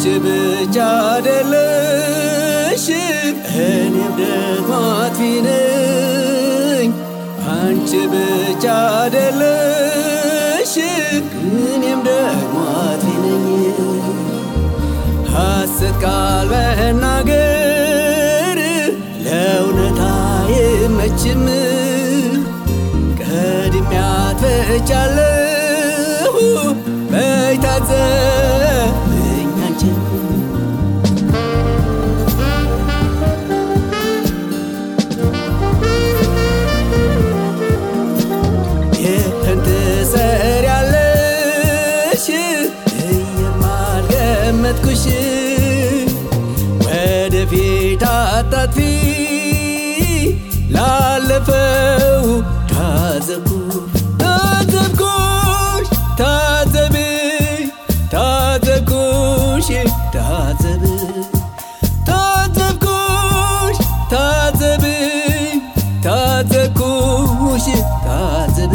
ብቻ አይደለሽ እኔም ደግሞ አጥፊ ነኝ። አንቺ ብቻ አይደለሽ እኔም ደግሞ አጥፊ ነኝ። ሐሰት ቃል መናገር ለእውነት አይመችም። ቀድሜ አጥፍቻለሁ በይ ታዘብኝ አንቺን ይህን ትሰሪያለሽ እየማልገመትኩሽ ወደፊት አታጥፊ ላለፈው ታዘብኩ ታዘብኩሽ ታዘብ ታዘብኩሽ ታዘብ ታዘብኩሽ ታዘብ ታዘብኩሽ ታዘብ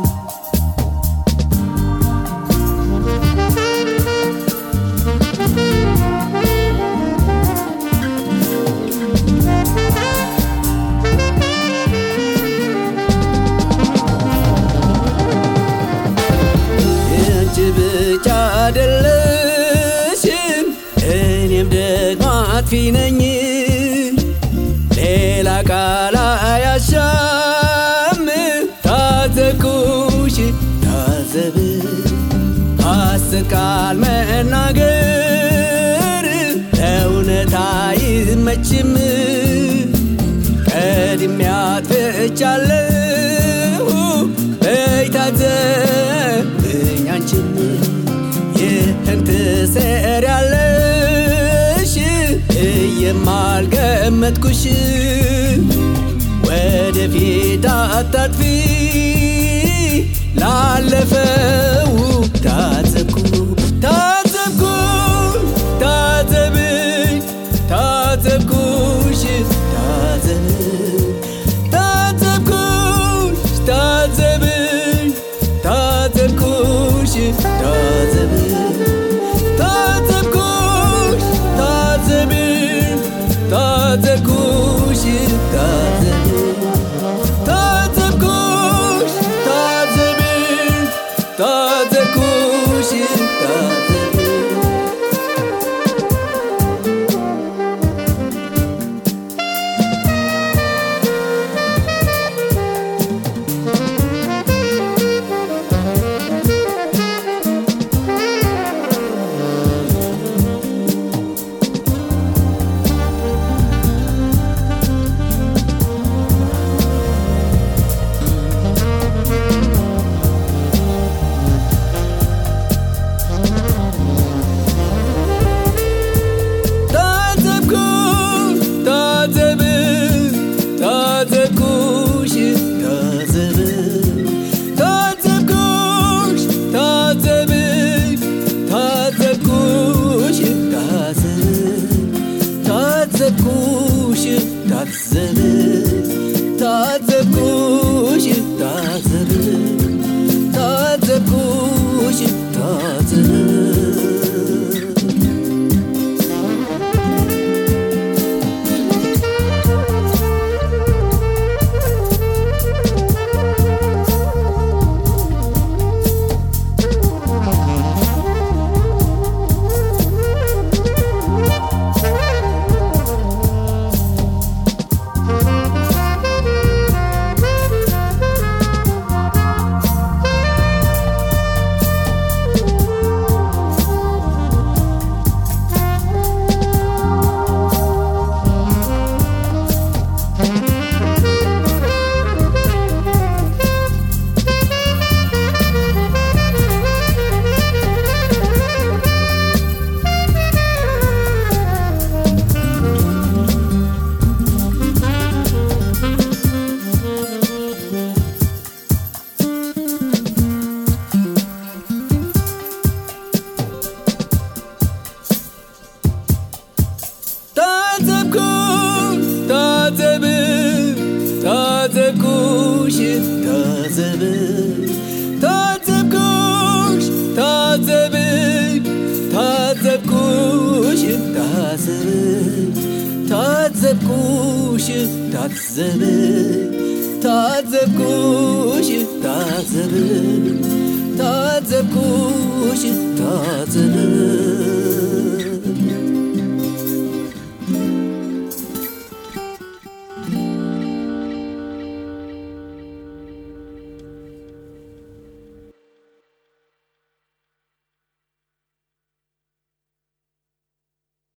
አንቺ ብቻ አይደለሽም እኔም ደግሞ አጥፊ ነኝ። ሌላ ቃል አያሻም ታዘብኩሽ ታዘብ ሐሰት ቃል መናገር ለእውነት አይመችም። ቀድሜ አጥፍቻለሁ በይ ታዘብኝ አንቺም ይህን ትሰሪያለሽ እየማልገመትኩሽ ወደፊት አታጥፊ ላለፈው ታዘብኩ ታዘብኩ ታዘብኝ ታዘብኩሽ ታዘብ ታዘብኩሽ ታዘብኝ ታዘብኩሽ ታዘብ ታዘብኩሽ ታዘብኝ ታዘብኩሽ ታዘብ ታዘብኩሽ ታዘብኝ ታዘብኩሽ ታዘብኝ ታዘብኩሽ ታዘብኝ ታዘብኩሽ ታዘብኝ